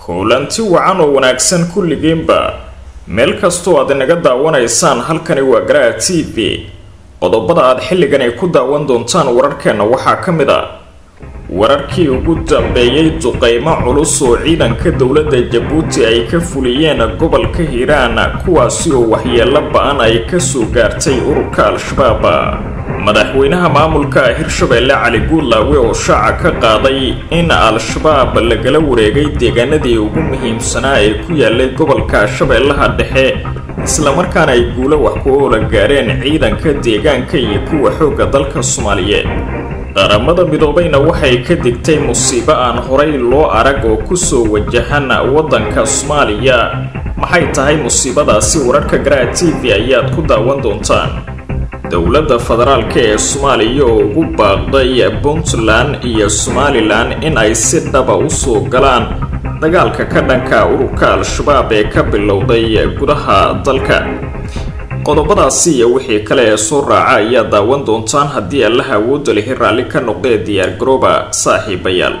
kulanti wacan oo wanaagsan kulligiinba meel kastoo aad inaga daawanaysaan halkani waa garaha t v qodobada aad xilligan ay ku daawan doontaan wararkeenna waxaa ka mid a wararkii ugu dambeeyey duqeymo culus oo ciidanka dowladda jabuuti ay ka fuliyeen gobolka hiiraan kuwaasi oo waxyeelo ba-an ay kasoo gaartay ururka al-shabaab madaxweynaha maamulka hirshabeelle cali guudlaawe oo shaaca ka qaaday in al-shabaab lagala wareegay deegaanadii ugu muhiimsanaa ee ku yaalay gobolka shabeellaha dhexe islamarkaana ay guulo wax ku oola gaareen ciidanka deegaanka iyo kuwa xoogga dalka soomaaliyeed qaramada midoobayna waxay ka digtay musiibo aan horay loo arag oo kusoo wajahan waddanka soomaaliya maxay tahay musiibadaasi wararka garaha t v ayaad ku daawan doontaan dowladda federaalka ee soomaaliya oo ugu baaqday puntland iyo somalilan in ay si dhaba usoo galaan dagaalka ka dhanka ururka al-shabaab ee ka bilowday gudaha dalka qodobadaasi iyo wixii kale ee soo raaca ayaa daawan doontaan haddii allaha awoodda lihi raalli ka noqdee diyaargarooba saaxiibayaal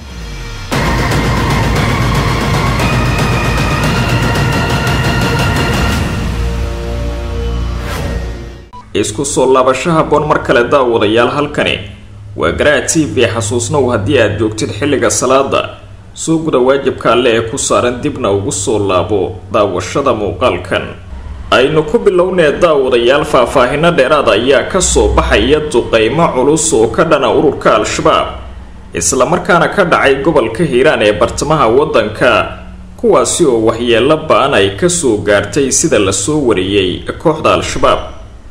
isku soo laabasho haboon mar kale daawadayaal halkani waa garaha t v xasuusnow haddii aad joogtid xilliga salaada soo guda waajibka alle ee ku saaran dibna ugu soo laabo daawashada muuqaalkan aynu ku bilownee daawadayaal faahfaahino dheeraad ayaa kasoo baxaya duqeymo culus oo ka dhana ururka al-shabaab islamarkaana ka dhacay gobolka hiiraan ee bartamaha waddanka kuwaasi oo waxyeelo ba-an ay kasoo gaartay sida lasoo wariyey kooxda al-shabaab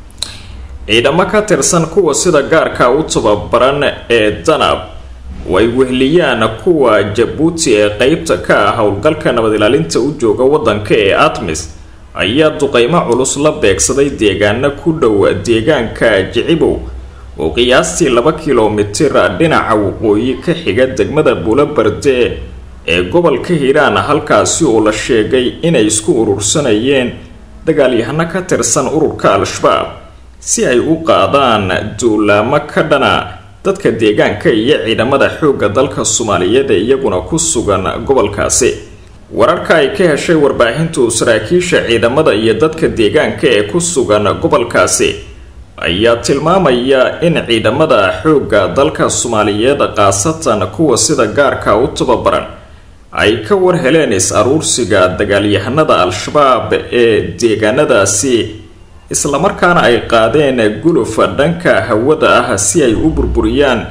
ciidamo ka tirsan kuwa sida gaarka u tababaran ee danab oo ay wehliyaan kuwa jabuuti ee qeybta ka ah howlgalka nabad ilaalinta u jooga waddanka ee atmis ayaa duqeymo culus la beegsaday deegaano ku dhow deegaanka jicibow oo qiyaastii laba kilomitir dhinaca waqooyi ka xiga degmada buulobarde ee gobolka hiiraan halkaasi oo la sheegay inay isku urursanayeen dagaalyahano ka tirsan ururka al-shabaab si ay u qaadaan duulaamo ka dhana dadka deegaanka iyo ciidamada xoogga dalka soomaaliyeed ee iyaguna ku sugan gobolkaasi wararka ay ka heshay warbaahintu saraakiisha ciidamada iyo dadka deegaanka ee ku sugan gobolkaasi ayaa tilmaamaya in ciidamada xoogga dalka soomaaliyeed khaasatan kuwa sida gaarka u tababaran ay ka war heleen is-aruursiga dagaalyahanada al-shabaab ee deegaanadaasi islamarkaana ay qaadeen gulufa dhanka hawada ah si ay u burburiyaan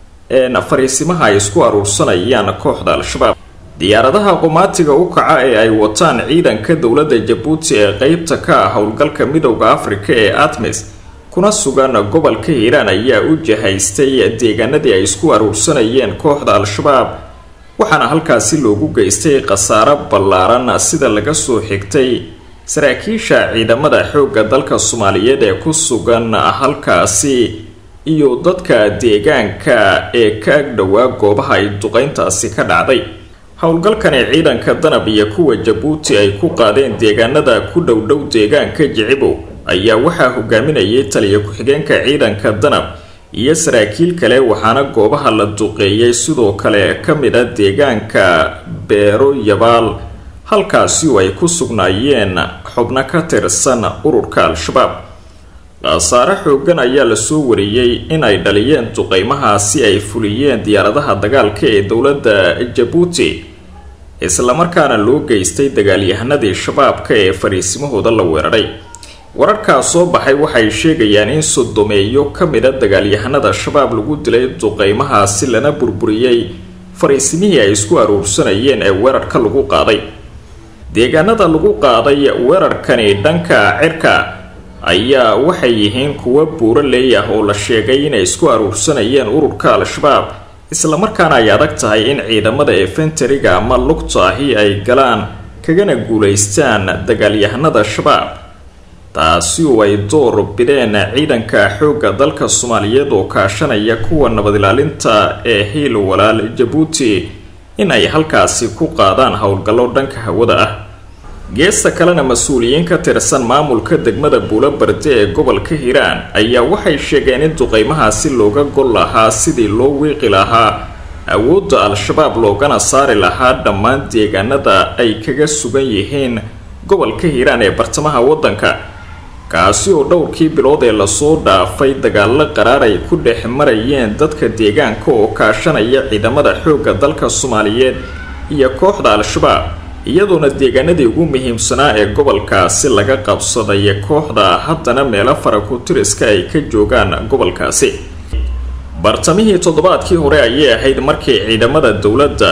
fariisimaha ay isku aruursanayaan kooxda al-shabaab diyaaradaha qumaatiga u kaca ee ay wataan ciidanka dowladda jabuuti ee qeybta ka ah howlgalka midowda afrika ee atmis kuna sugan gobolka hiiraan ayaa u jahaystay deegaanadii ay isku aruursanayeen kooxda al-shabaab waxaana halkaasi loogu geystay khasaaro ballaaran sida laga soo xigtay saraakiisha ciidamada xoogga dalka soomaaliyeed ee ku sugan halkaasi iyo dadka deegaanka ee ka ag dhowaa goobaha ay duqeyntaasi ka dhacday howlgalkani ciidanka danab iyo kuwa jabuuti ay ku qaadeen deegaanada ku dhowdhow deegaanka jicibow ayaa waxaa hogaaminayay taliya ku-xigeenka ciidanka danab iyo saraakiil kale waxaana goobaha la duqeeyay sidoo kale ka mid a deegaanka beero yabaal halkaasi oo ay ku sugnaayeen xubno ka tirsan ururka al-shabaab khasaare xoogan ayaa lasoo wariyey in ay dhaliyeen duqeymahaasi ay fuliyeen diyaaradaha dagaalka ee dowladda jabuuti islamarkaana loo geystay dagaalyahanadii shabaabka ee fariisimahooda la weeraray wararkaa soo baxay waxay sheegayaan in sodomeeyo ka mid a dagaalyahanada shabaab lagu dilay duqeymahaasi lana burburiyey fariisimihii ay isku aruursanayeen ee weerarka lagu qaaday deegaanada lagu qaaday weerarkani dhanka cirka ayaa waxay yihiin kuwo buuro leey ah oo la sheegay inay isku aruursanayeen ururka al-shabaab islamarkaana ay adag tahay in ciidamada efentariga ama lugta ahi ay galaan kagana guulaystaan dagaalyahanada shabaab taasi oo ay door bideen ciidanka xoogga dalka soomaaliyeed oo kaashanaya kuwa nabad ilaalinta ee hiil walaal jabuuti in ay halkaasi ku qaadaan howlgallo dhanka hawada ah geesta kalena mas-uuliyiin ka tirsan maamulka degmada buulobarde ee gobolka hiiraan ayaa waxay sheegeen in duqeymahaasi looga gol lahaa sidii loo wiiqi lahaa awoodda al-shabaab loogana saari lahaa dhammaan deegaanada ay kaga sugan yihiin gobolka hiiraan ee bartamaha waddanka kaasi oo dhowrkii bilood ee lasoo dhaafay dagaalo qaraar ay ku dhex marayeen dadka deegaanka oo kaashanaya ciidamada xoogga dalka soomaaliyeed iyo kooxda al-shabaab iyadoona deegaanadii ugu muhiimsanaa ee gobolkaasi laga qabsaday kooxda haddana meelo farakutiriska ay ka joogaan gobolkaasi bartamihii toddobaadkii hore ayay ahayd markii ciidamada dowladda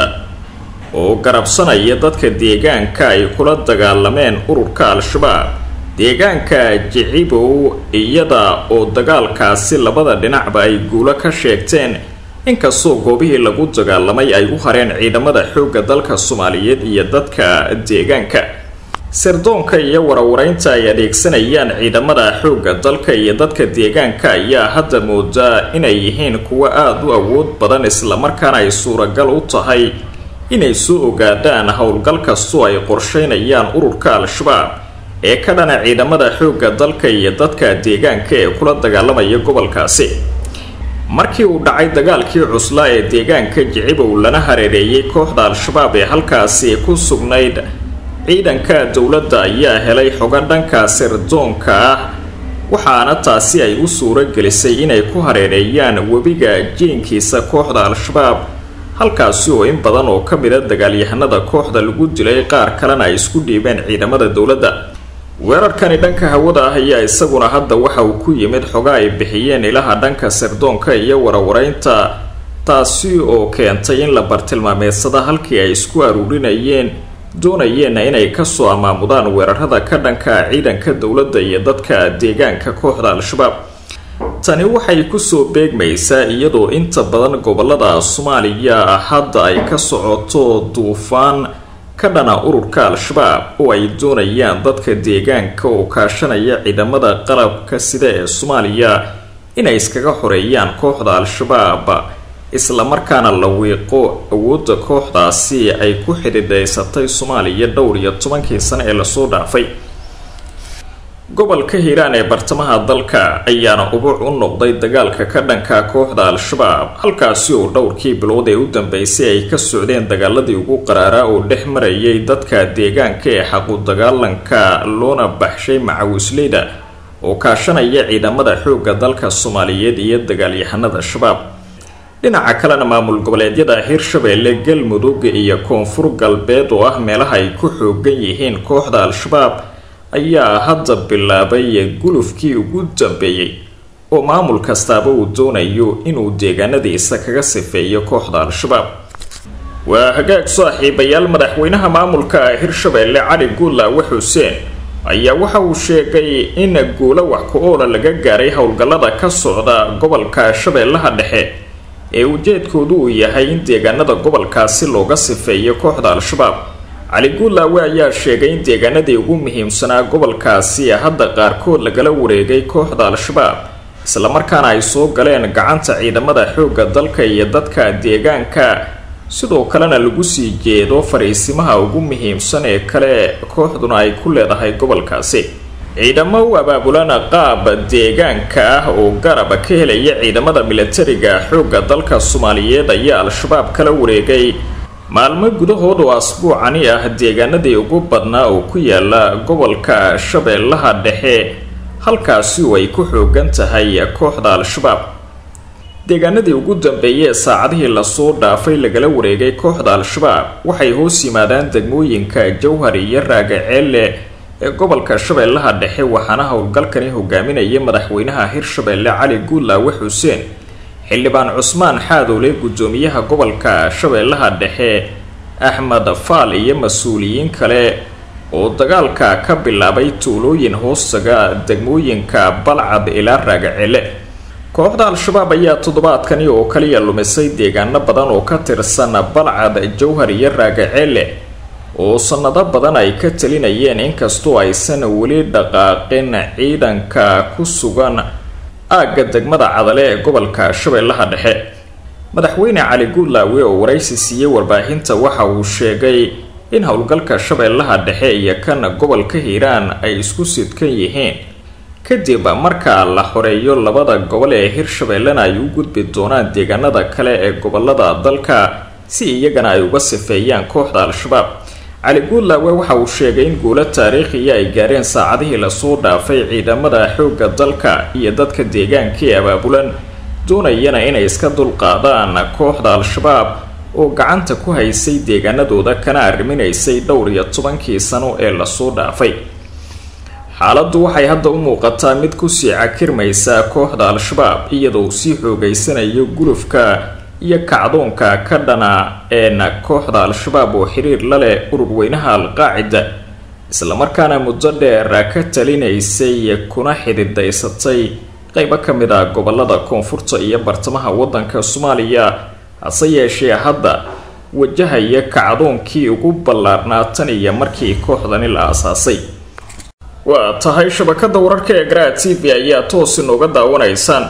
oo garabsanaya dadka deegaanka ay kula dagaalameen ururka al-shabaab deegaanka jicibow iyada oo dagaalkaasi labada dhinacba ay guulo ka sheegteen inkastoo goobihii lagu dagaalamay ay u hareen ciidamada xoogga dalka soomaaliyeed iyo dadka deegaanka sirdoonka iyo warwareynta ay adeegsanayaan ciidamada xoogga dalka iyo dadka deegaanka ayaa hadda moodaa inay yihiin kuwo aada u awood badan islamarkaana ay suuragal u tahay inay soo ogaadaan howlgal kastoo ay qorsheynayaan ururka al-shabaab ee ka dhana ciidamada xoogga dalka iyo dadka deegaanka ee kula dagaalamaya gobolkaasi markii uu dhacay dagaalkii cuslaa ee deegaanka jicibow lana hareereeyay kooxda al-shabaab ee halkaasi ku sugnayd ciidanka dowladda ayaa helay xogo dhanka sirdoonka ah waxaana taasi ay u suuro gelisay inay ku hareereeyaan webiga jiinkiisa kooxda al-shabaab halkaasi oo in badan oo ka mida dagaalyahanada kooxda lagu dilay qaar kalena ay isku dhiibeen ciidamada dowladda weerarkani dhanka hawada ah ayaa isaguna hadda waxa uu ku yimid xoga ay bixiyeen ilaha dhanka sirdoonka iyo warwareynta taasi oo keentay in la bartilmaameedsada halkii ay isku aruurinayeen doonayeenna inay kasoo amaamudaan weerarada ka dhanka ciidanka dowladda iyo dadka deegaanka kooxda al-shabaab tani waxay kusoo beegmaysaa iyadoo inta badan gobolada soomaaliya hadda ay ka socoto duufaan ka dhana ururka al-shabaab oo ay doonayaan dadka deegaanka oo kaashanaya ciidamada qalabka sida ee soomaaliya inay iskaga xoreeyaan kooxda al-shabaab islamarkaana la wiiqo awoodda kooxdaasi ay ku xidhiidhaysatay soomaaliya dhowr iyo tobankii sano ee lasoo dhaafay gobolka hiiraan ee bartamaha dalka ayaana ubuc u noqday dagaalka ka dhanka kooxda al-shabaab halkaasi oo dhowrkii bilood ee u dambeysay ay ka socdeen dagaaladii ugu qaraaraa oo dhex marayay dadka deegaanka ee xaqu dagaalanka loona baxshay macawisleyda oo kaashanaya ciidamada xoogga dalka soomaaliyeed iyo dagaalyahanada shabaab dhinaca kalena maamul goboleedyada hirshabeelle galmudug iyo koonfur galbeed oo ah meelaha ay ku xoogan yihiin kooxda al-shabaab ayaa hadda bilaabay gulufkii ugu dambeeyey oo maamul kastaaba uu doonayo inuu deegaanadiisa kaga sifeeyo kooxda al-shabaab waa hagaag saaxiibayaal madaxweynaha maamulka hirshabeelle cali guulaawe xuseen ayaa waxa uu sheegay in guulo wax ku-oola laga gaaray howlgallada ka socda gobolka shabeellaha dhexe ee ujeedkoodu uu yahay in deegaanada gobolkaasi looga sifeeyo kooxda al-shabaab cali guulaawe ayaa sheegay in deegaanadii ugu muhiimsanaa gobolkaasi hadda qaarkood lagala wareegay kooxda al-shabaab islamarkaana ay soo galeen gacanta ciidamada xoogga dalka iyo dadka deegaanka sidoo kalena lagu sii jeedo fariisimaha ugu muhiimsan ee kale kooxduna ay ku leedahay gobolkaasi ciidamo u abaabulan qaab deegaanka ah oo garab ka helaya ciidamada milatariga xoogga dalka soomaaliyeed ayaa al-shabaab kala wareegay maalmo gudahood oo asbuucani ah deegaanadii ugu badnaa oo ku yaala gobolka shabeellaha dhexe halkaasi oo ay ku xoogan tahay kooxda al-shabaab deegaanadii ugu dambeeyey ee saacadihii lasoo dhaafay lagala wareegay kooxda al-shabaab waxay hoos yimaadaan degmooyinka jowhar iyo raagaceelle ee gobolka shabeellaha dhexe waxaana howlgalkani hogaaminaya madaxweynaha hirshabeelle cali guulaawe xuseen xildhibaan cusmaan xaadoole guddoomiyaha gobolka shabeellaha dhexe axmed faal iyo mas-uuliyiin kale oo dagaalka ka bilaabay tuulooyin hoostaga degmooyinka balcad ilaa raagacele kooxda al-shabaab ayaa toddobaadkani oo kaliya lumisay deegaano badan oo ka tirsan balcad jowhar iyo raagacele oo sanado badan ay ka talinayeen inkastoo aysan weli dhaqaaqin ciidanka ku sugan aagga degmada cadale ee gobolka shabeellaha dhexe madaxweyne cali guulaawe oo waraysi siiyey warbaahinta waxa uu sheegay in howlgalka shabeellaha dhexe iyo kan gobolka hiiraan ay isku sidkan yihiin kadib marka la xoreeyo labada gobol ee hirshabeellena ay u gudbi doonaan deegaanada kale ee gobolada dalka si iyagana ay uga sifeeyaan kooxda al-shabaab cali guudlaawe waxa uu sheegay in guulo taariikhiya ay gaareen saacadihii lasoo dhaafay ciidamada xoogga dalka iyo dadka deegaanka ee abaabulan doonayana inay iska dulqaadaan kooxda al-shabaab oo gacanta ku haysay deegaanadooda kana arriminaysay dhowr iyo tobankii sano ee lasoo dhaafay xaaladdu waxay hadda u muuqataa mid kusii cakirmaysa kooxda al-shabaab iyadoo sii xoogeysanayo gulufka iyo kacdoonka ka dhana een kooxda al-shabaab oo xiriir la leh ururweynaha al-qaacida islamarkaana muddo dheer ka talinaysay kuna xididaysatay qeybo ka mid ah gobolada koonfurta iyo bartamaha waddanka soomaaliya hase yeeshee hadda wajahaya kacdoonkii ugu ballaarnaa tan iyo markii kooxdani la aasaasay waa tahay shabakada wararka ee garaa t v ayaa toos inooga daawanaysaan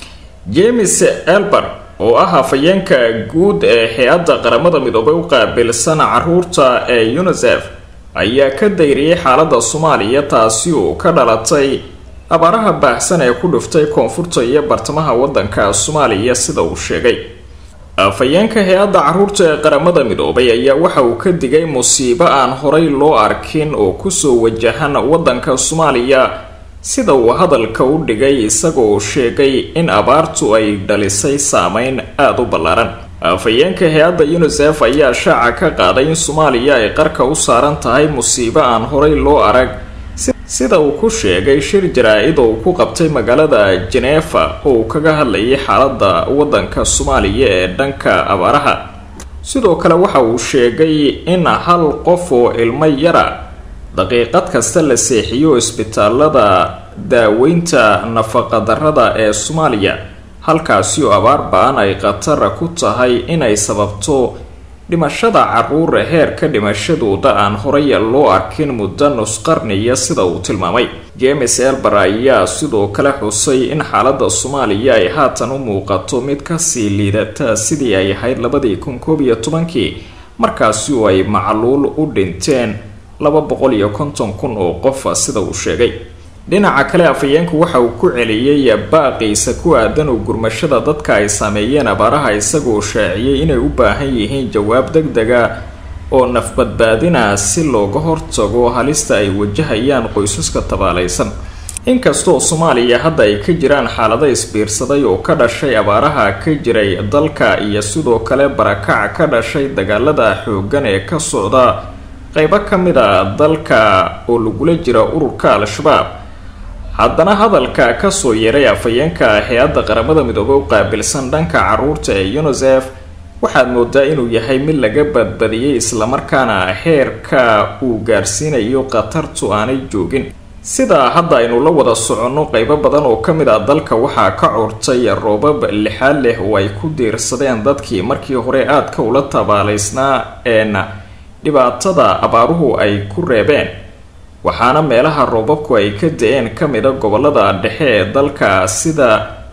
james elber oo ah hafayeenka guud ee hay-adda qaramada midoobay u qaabilsan caruurta ee unisef ayaa ka dayriyay xaalada soomaaliya taasi oo ka dhalatay abaaraha baahsan ee ku dhuftay koonfurta iyo bartamaha waddanka soomaaliya sida uu sheegay afhayeenka hay-adda caruurta ee qaramada midoobay ayaa waxa uu ka digay musiibo aan horay loo arkin oo kusoo wajahan waddanka soomaaliya sida uu hadalka u dhigay isagoo sheegay in abaartu ay dhalisay saameyn aada u ballaaran afhayeenka hay-adda unisef ayaa shaaca ka qaaday in soomaaliya ay qarka u saaran tahay musiibo aan horay loo arag sida uu ku sheegay shir jaraa-id oo uu ku qabtay magaalada jeneefa oo uu kaga hadlayay xaaladda waddanka soomaaliya ee dhanka abaaraha sidoo kale waxa uu sheegay in hal qof oo ilmo yara daqiiqad kasta la seexiyo isbitaalada daaweynta nafaqadarrada ee soomaaliya halkaasi oo abaar ba-an ay khatar ku tahay inay sababto dhimashada caruura heerka dhimashadooda aan horay loo arkin muddo nusqarniya sida uu tilmaamay james elber ayaa sidoo kale xusay in xaalada soomaaliya ay haatan u muuqato mid kasii liidata sidii ay ahayd labadii kun koob iyo tobankii markaasi oo ay macluul u dhinteen laba boqol iyo konton kun oo qofa sida uu sheegay dhinaca kale afhayeenku waxa uu ku celiyey baaqiisa ku aadan u gurmashada dadka ay saameeyeen abaaraha isagoo shaaciyey inay u baahan yihiin jawaab deg dega oo nafbadbaadina si looga hortago halista ay wajahayaan qoysaska tabaalaysan inkastoo soomaaliya hadda ay ka jiraan xaalado isbiirsaday oo ka dhashay abaaraha ka jiray dalka iyo sidoo kale barakac ka dhashay dagaalada xooggan ee ka socda qeybo ka mid a dalka oo lagula jira ururka al-shabaab haddana hadalka kasoo yeeray afhayeenka hay-adda qaramada midoobey u qaabilsan dhanka caruurta ee unisef waxaad moodaa inuu yahay mid laga badbadiyey islamarkaana heerka uu gaarsiinayo khatartu aanay joogin sidaa hadda aynu la wada soconno qeybo badan oo ka mid ah dalka waxaa ka curtay roobab lixaad leh oo ay ku diirsadeen dadkii markii hore aadka ula tabaalaysnaa een dhibaatada abaaruhu ay ku reebeen waxaana meelaha roobabku ay ka da-een ka mida gobolada dhexe ee dalka sida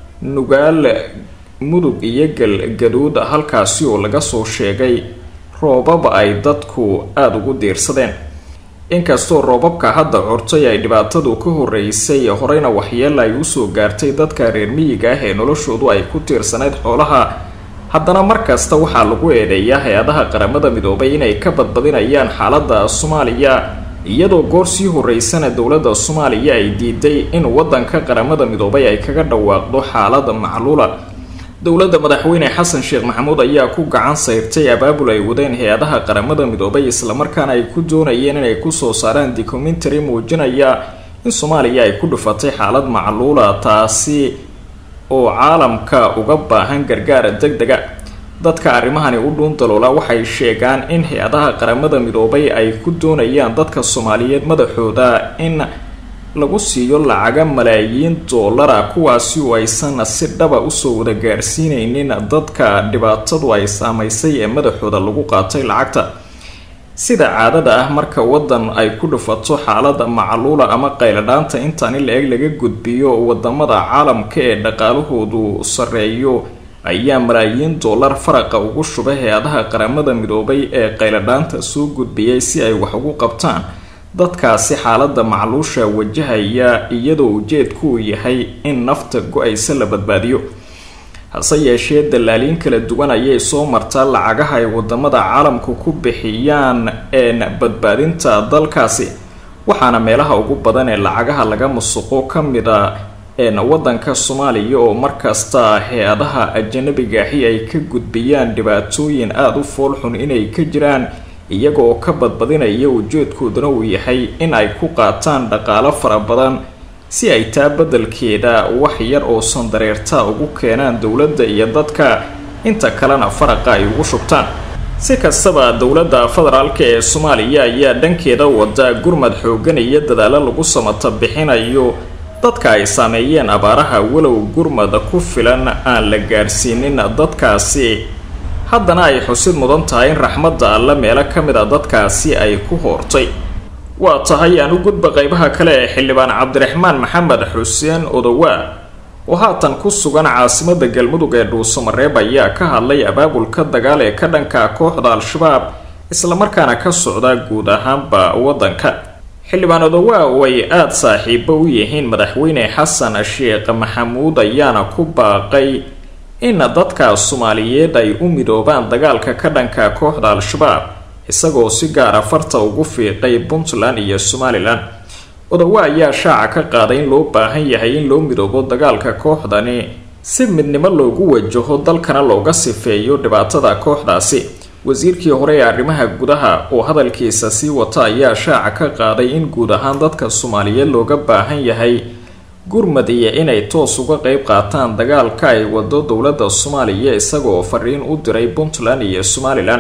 nugaal mudug iyo galgaduud halkaasi oo laga soo sheegay roobab ay dadku aada ugu diirsadeen inkastoo roobabka hadda curtay ay dhibaatadu ka horeysay horeyna waxyeela ay usoo gaartay dadka reer miyiga ah ee noloshoodu ay ku tiirsanayd xoolaha haddana markasta waxaa lagu eedeeyaa hay-adaha qaramada midoobay inay ka badbadinayaan xaalada soomaaliya iyadoo goor sii horeysana dowladda soomaaliya ay diiday in waddanka qaramada midoobay ay kaga dhawaaqdo xaalada macluula dowladda madaxweyne xasan sheekh maxamuud ayaa ku gacan sayrtay abaabul ay wadeen hay-adaha qaramada midoobay islamarkaana ay ku doonayeen inay kusoo saaraan documentary muujinaya in soomaaliya ay ku dhufatay xaalad macluula taasi oo caalamka uga baahan gargaara deg dega dadka arrimahani u dhuun daloola waxay sheegaan in hay-adaha qaramada midoobay ay ku doonayaan dadka soomaaliyeed madaxooda in lagu siiyo lacaga malaayiin doolara kuwaasi oo aysan si dhaba usoo wada gaarsiineynin dadka dhibaatadu ay saamaysay ee madaxooda lagu qaatay lacagta sida caadada ah marka waddan ay ku dhufato xaalada macluula ama qayladhaanta intaani la-eg laga gudbiyo wadamada caalamka ee dhaqaalahoodu sareeyo ayaa malaayiin dollar faraqa ugu shubay hay-adaha qaramada midoobay ee qayladhaanta soo gudbiyay si ay wax ugu qabtaan dadkaasi xaaladda macluusha wajahaya iyadoo ujeedku uu yahay in nafta go-aysa la badbaadiyo hase yeeshee dallaaliin kala duwan ayay soo martaa lacagaha ay wadamada caalamku ku bixiyaan een badbaadinta dalkaasi waxaana meelaha ugu badan ee lacagaha laga musuqo ka mid a een wadanka soomaaliya oo markasta hay-adaha ajanabigaahi ay ka gudbiyaan dhibaatooyin aada u foolxun inay ka jiraan iyagaoo ka badbadinaya ujeedkooduna uu yahay in ay ku qaataan dhaqaalo fara badan si ay taa beddelkeeda wax yar oo sandareerta ugu keenaan dowladda iyo dadka inta kalena faraqa ay ugu shubtaan si kastaba dowladda federaalk ee soomaaliya ayaa dhankeeda wada gurmad xoogan iyo dadaalo lagu samata bixinayo dadka ay saameeyeen abaaraha walow gurmad ku filan aan la gaadhsiinin dadkaasi haddana ay xusid mudan tahay in raxmadda alle meelo ka mid a dadkaasi ay ku hoortay waa tahay aan u gudba qeybaha kale ee xildhibaan cabdiraxmaan maxamed xuseen odowaa oo haatan ku sugan caasimada galmudug ee dhuusamareeb ayaa ka hadlay abaabulka dagaal ee ka dhanka kooxda al-shabaab islamarkaana ka socda guud ahaanba waddanka xildhibaan odowaa oo ay aada saaxiibo u yihiin madaxweyne xasan sheekh maxamuud ayaana ku baaqay in dadka soomaaliyeed ay u midoobaan dagaalka ka dhanka kooxda al-shabaab isagoo si gaara farta ugu fiiqay puntland iyo somalilan odowa ayaa shaaca ka qaaday in loo baahan yahay in loo midoobo dagaalka kooxdani si midnimo loogu wajaho dalkana looga sifeeyo dhibaatada kooxdaasi wasiirkii hore ee arrimaha gudaha oo hadalkiisa sii wata ayaa shaaca ka qaaday in guud ahaan dadka soomaaliyeed looga baahan yahay gurmad iyo inay toos uga qeyb qaataan dagaalka ay wado dowladda soomaaliya isagoo fariin u diray puntland iyo somalilan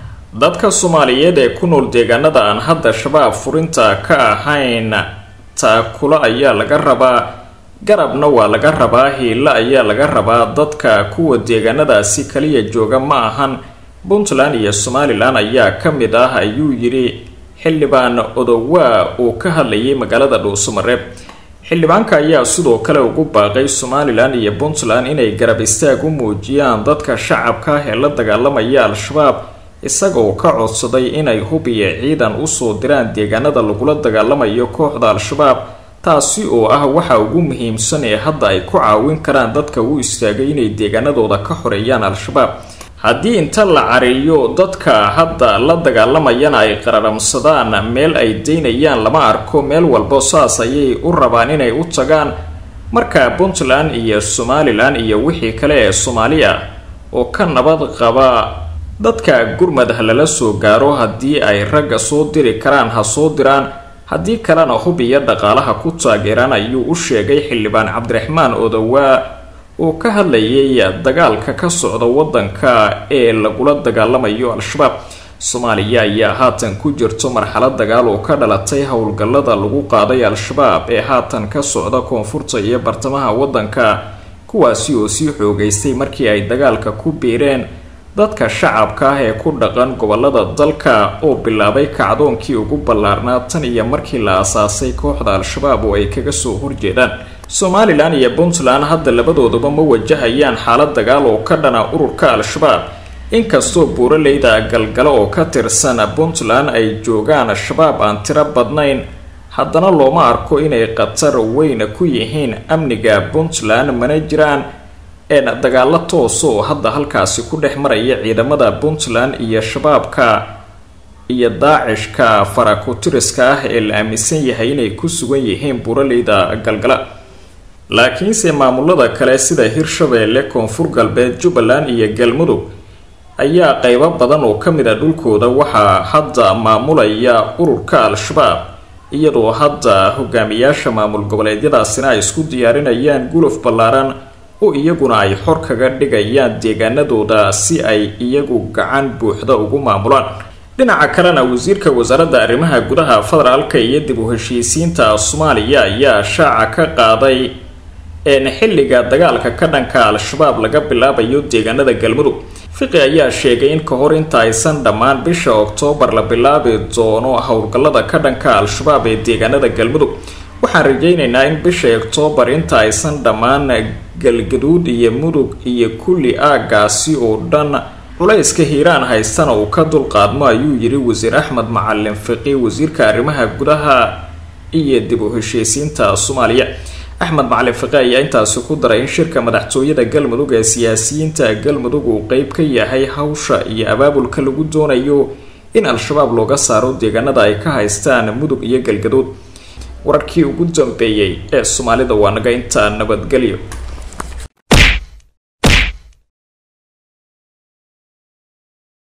dadka soomaaliyeed ee ku nool deegaanada aan hadda shabaab furinta ka ahayn taakula ayaa laga rabaa garabna waa laga rabaa hiilo ayaa laga rabaa dadka kuwa deegaanadaasi kaliya jooga ma ahan puntland iyo somalilan ayaa ka mid ah ayuu yidhi xildhibaan odowaa uu ka hadlayay magaalada dhuusamareeb xildhibaanka ayaa sidoo kale ugu baaqay somalilan iyo puntland inay garab istaag u muujiyaan dadka shacabka ah ee la dagaalamaya al-shabaab isagoo ka codsaday inay hub iyo ciidan usoo diraan deegaanada lagula dagaalamayo kooxda al-shabaab taasi oo ah waxa ugu muhiimsan ee hadda ay ku caawin karaan dadka u istaagay inay deegaanadooda ka xoreeyaan al-shabaab haddii inta la cariyo dadka hadda la dagaalamayana ay qararamsadaan meel ay daynayaan lama arko meel walba saas ayay u rabaan inay u tagaan marka puntland iyo somalilan iyo wixii kale ee soomaali ah oo ka nabad qaba dadka gurmad ha lala soo gaaro haddii ay ragga soo diri karaan ha soo diraan haddii kalena hub iyo dhaqaalaha ku taageeraan ayuu u sheegay xildhibaan cabdiraxmaan odowaa oo ka hadlayay dagaalka ka socda waddanka ee lagula dagaalamayo al-shabaab soomaaliya ayaa haatan ku jirto marxalad dagaal oo ka dhalatay howlgallada lagu qaaday al-shabaab ee haatan ka socda koonfurta iyo bartamaha waddanka kuwaasi oo sii xoogaystay markii ay dagaalka ku biireen dadka shacabka ah ee ku dhaqan gobolada dalka oo bilaabay kacdoonkii ugu ballaarnaa tan iyo markii la asaasay kooxda al-shabaab oo ay kaga soo horjeedaan somalilan iyo puntland hadda labadooduba ma wajahayaan xaalad dagaal oo ka dhana ururka al-shabaab inkastoo buuraleyda galgalo oo ka tirsan puntland ay joogaan shabaab aan tiro badnayn haddana looma arko inay khatar weyn ku yihiin amniga puntland mana jiraan een dagaalo toos oo hadda halkaasi ku dhex maraya ciidamada puntland iyo shabaabka iyo daacishka farakutiriska ah ee la aaminsan yahay inay ku sugan yihiin buuraleyda galgala laakiinse maamulada kale sida hirshabeelle koonfur galbeed jubbaland iyo galmudug ayaa qeybo badan oo ka mid a dhulkooda waxaa hadda maamulaya ururka al-shabaab iyadoo hadda hogaamiyaasha maamul goboleedyadaasina ay isku diyaarinayaan guluf ballaaran oo iyaguna ay xor kaga dhigayaan deegaanadooda si ay iyagu gacan buuxda ugu maamulaan dhinaca kalena wasiirka wasaaradda arrimaha gudaha federaalka iyo dib u heshiisiinta soomaaliya ayaa shaaca ka qaaday een xilliga dagaalka ka dhanka al-shabaab laga bilaabayo deegaanada galmudug fiqi ayaa sheegay in ka hor inta aysan dhammaan bisha oktoobar la bilaabi doono howlgallada ka dhanka al-shabaab ee deegaanada galmudug waxaan rajaynaynaa in bisha oktoobar inta aysan dhammaan galgaduud iyo mudug iyo kulli aagaasi oo dhan culayska hiiraan haystana uu ka dulqaadmo ayuu yidhi wasiir axmed macalin fiqi wasiirka arrimaha gudaha iyo dib u heshiisiinta soomaaliya axmed macalin fiqi ayaa intaasi ku daray in shirka madaxtooyada galmudug ee siyaasiyiinta galmudug uu qeyb ka yahay hawsha iyo abaabulka lagu doonayo in al-shabaab looga saaro deegaanada ay ka haystaan mudug iyo galgaduud wararkii ugu dambeeyey ee soomaalida waa naga intaa nabadgelyo